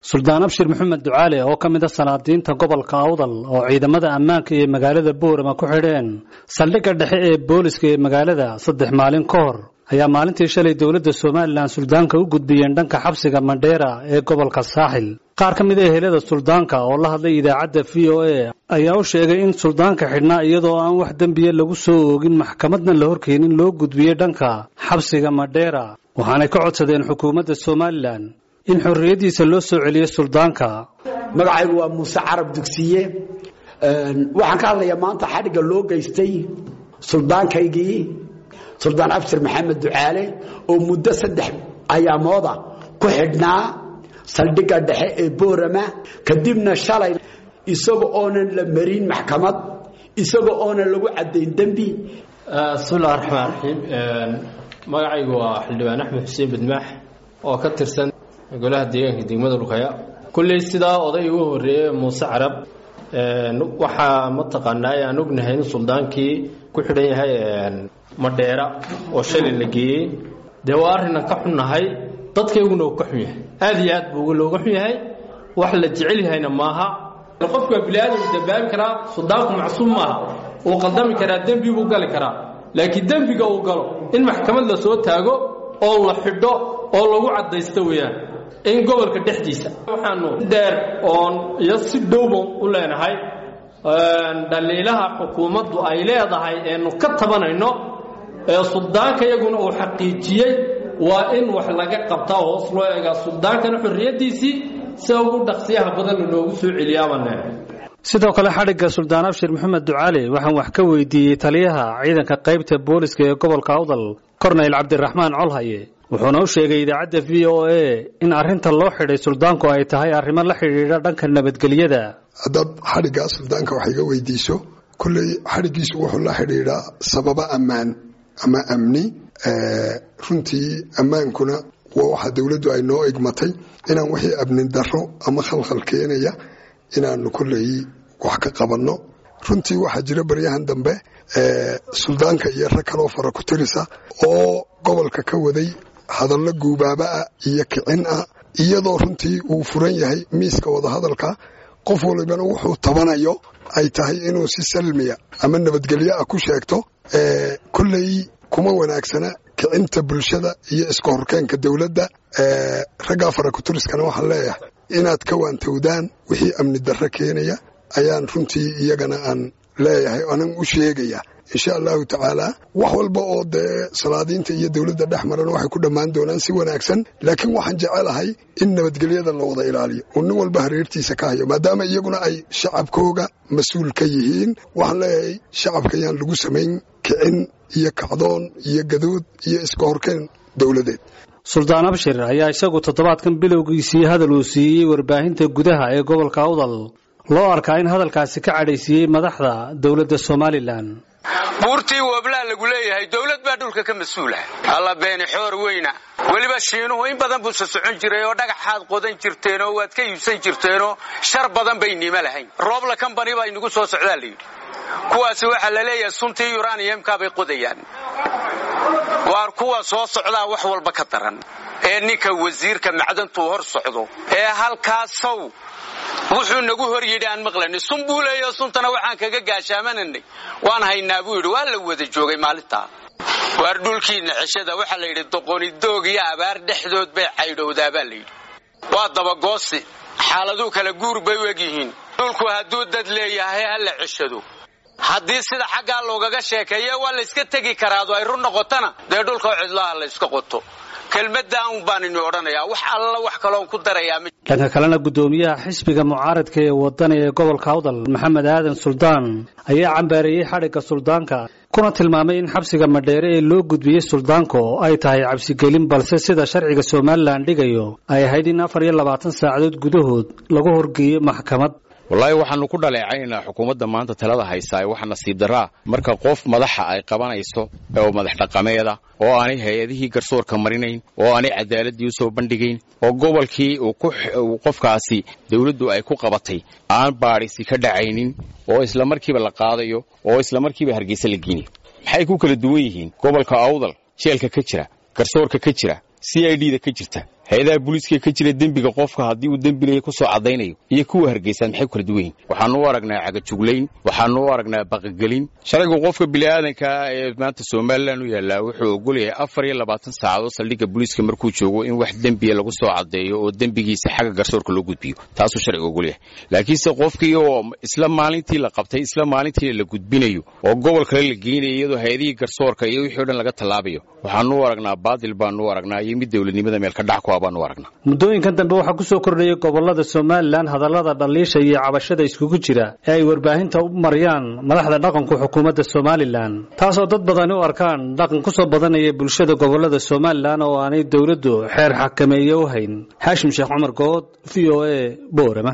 suldaan abshir maxamed ducaale oo ka mid a sanaadiinta gobolka awdal oo ciidamada ammaanka iyo magaalada boorama ku xidheen saldhigga dhexe ee booliska ee magaalada saddex maalin ka hor ayaa maalintii shalay dowladda somalilan suldaanka u gudbiyeen dhanka xabsiga mandheera ee gobolka saaxil qaar ka mid a ehelada suldaanka oo la hadlay idaacadda v o a ayaa u sheegay in suldaanka xidhnaa iyadoo aan wax dembiya lagu soo oogin maxkamadna la horkeenin loo gudbiyey dhanka xabsiga mandheera waxaanay ka codsadeen xukuumadda somalilan in xorriyaddiisa loo soo celiyo suldaanka magacaygu waa muuse carab dugsiye waxaan ka hadlayaa maanta xadhigga loo geystay suldaankaygii suldaan abshir maxamed ducaale oo muddo saddex ayaamooda ku xidhnaa saldhigga dhexe ee boorama kadibna shalay isaga oonan la marin maxkamad isaga oonan lagu caddayn dembi bismillahi raxmaan raxiim magacaygu waa xildhibaan axmed xuseen badmaax oo ka tirsan golaha deegaanka degmada lukaya kulley sidaa oday ugu horreeyey muuse carab waxaa mataqaanaa aan ognahay in suldaankii ku xidhan yahay madheera oo shalay la geeyey dee waa arrinan ka xunnahay dadkayguna uu ka xun yahay aad iyo aad buu looga xun yahay wax la jecel yahayna maaha qofku waa bini-aadam dambaabi karaa suldaanku macsuum maaha uu qaldami karaa dembi buu gali karaa laakiin dembiga uu galo in maxkamad la soo taago oo la xidho oo lagu caddaysto weeyaan in gobolka dhexdiisa waxaanu dheer oon iyo si dhowban u leenahay dhaliilaha xukuumaddu ay leedahay eenu ka tabanayno ee suldaanka iyaguna uu xaqiijiyey waa in wax laga qabtaa hoos loo eegaa suldaankana xorriyaddiisii sida ugu dhaqsiyaha badanna loogu soo celiyaabaan leenahay sidoo kale xadhigga suldaan abshir maxamed ducaale waxaan wax ka weydiiyey taliyaha ciidanka qaybta booliska ee gobolka awdal korneyl cabdiraxmaan colhaye wuxuuna u sheegay idaacadda v o a in arrinta loo xidhay suldaanku ay tahay arrimo la xidhiidha dhanka nabadgelyada haddaad xadhiggaa suldaanka wax iga weydiiso kolley xadhiggiisu wuxuu la xidhiidhaa sababo ammaan ama amni runtii ammaankuna waa waxa dowladdu ay noo igmatay inaan wixii amni darro ama khalkhal keenaya inaanu kolley wax ka qabanno runtii waxaa jira baryahan dambe suldaanka iyo rag kaloo fara ku tirisa oo gobolka ka waday hadallo guubaaba ah iyo kicin ah iyadoo runtii uu furan yahay miiska wadahadalka qof walibana wuxuu tabanayo ay tahay inuu si salmiya ama nabadgelyo ah ku sheegto kolley kuma wanaagsana kicinta bulshada iyo iska horkeenka dowladda raggaa fara kuturiskana waxaan leeyahay inaad ka waantowdaan wixii amni darro keenaya ayaan runtii iyagana aan leeyahay anan u sheegaya insha allahu tacaala wax walba oo dee salaadiinta iyo dowladda dhex marana waxay ku dhammaan doonaan si wanaagsan laakiin waxaan jecelahay in nabadgelyada la wada ilaaliyo oo nin walba hareertiisa ka hayo maadaama iyaguna ay shacabkooga mas-uul ka yihiin waxaan leeyahay shacabka yaan lagu samayn kicin iyo kacdoon iyo gadood iyo iska horkeen dowladeed suldaan abshir ayaa isagu toddobaadkan bilowgiisii hadal uu siiyey warbaahinta gudaha ee gobolka awdal loo arkaa in hadalkaasi ka cadhaysiiyey madaxda dowladda somalilan buurtii wablaa lagu leeyahay dowlad baa dhulka ka mas-uula alla beeni xoor weyna weliba shiinuhu in badan buusa socon jiray oo dhagaxaad qodan jirteenoo waad ka iibsan jirteenoo shar badan bay nimo lahayn roobla combany baa inagu soo socdaa layidhi kuwaasi waxaa la leeyahay suntii yuraniyamkaa bay qodayaan waar kuwa soo socdaa wax walba ka daran ee ninka wasiirka macdantuu hor socdo ee halkaasow wuxuu nagu hor yidhi aan maqlanay sun buu leeyaho suntana waxaan kaga gaashaamananay waan haynaa buu yidhi waa la wada joogay maalintaa waar dhulkiinna ceshada waxaa la yidhi doqonidoog iyo abaar dhexdood bay caydhowdaa baa layidhi waa dabagoosi xaaladuu kala guur bay u egyihiin dhulku hadduu dad leeyahay ha la ceshado haddii sida xaggaa loogaga sheekeeye waa layska tegi karaado ay run noqotona dee dhulkao cidlaha la yska qoto kelmadda un baan ini odhanayaa wax alla wax kaloon ku darayaa dhanka kalena guddoomiyaha xisbiga mucaaradka ee wadani ee gobolka awdal maxamed aadan suldaan ayaa cambaareeyey xadhigga suldaanka kuna tilmaamay in xabsiga madheere ee loo gudbiyey suldaanka oo ay tahay cabsigelin balse sida sharciga somalilan dhigayo ay ahayd in afar iyo labaatan saacadood gudahood lagu horgeeyo maxkamad wallaahi waxaanu ku dhaleecaynaa xukuumadda maanta talada haysaa waxa nasiib daraa marka qof madaxa ay qabanayso oo madax dhaqameeda oo aanay hay-adihii garsoorka marinayn oo aanay cadaaladii u soo bandhigayn oo gobolkii uu qofkaasi dawladdu ay ku qabatay aan baadhisi ka dhacaynin oo isla markiiba la qaadayo oo isla markiiba hargeysa la geynayo maxay ku kala duwan yihiin gobolka awdal jeelka ka jira garsoorka ka jira c i d da ka jirta hay-adaha booliiska ka jira dembiga qofka haddii uu dembilaya kusoo caddaynayo iyo kuwa hargeysaan maxay kala duwan yihin waxaanu u aragnaa cagajuglayn waxaanu u aragnaa baqagelin sharciga qofka bini'aadankaa ee maanta somalilan u yaallaa wuxuu ogolyahay afar iyo labaatan saacadood saldhigga booliiska markuu joogo in wax dembiya lagu soo caddeeyo oo dembigiisa xagga garsoorka loo gudbiyo taasuu sharciga ogolyahay laakiinse qofkii oo isla maalintii la qabtay isla maalintii la gudbinayo oo gobol kale la geynayo iyadoo hay-adihii garsoorka iyo wixii o dhan laga tallaabayo waxaanu u aragnaa baadil baanu u aragnaa iyo mid dowladnimada meel ka dhac ku ah baanu u aragnaa muddooyinkan dambe waxaa ku soo kordhayay gobollada somalilan hadallada dhaliisha iyo cabashada iskugu jira ee ay warbaahinta u mariyaan madaxda dhaqanku xukuumadda somalilan taasoo dad badani u arkaan dhaqan ku soo badanaya bulshada gobollada somalilan oo aanay dowladdu xeer xakameeye u hayn xaashim sheekh cumar good v o a boorama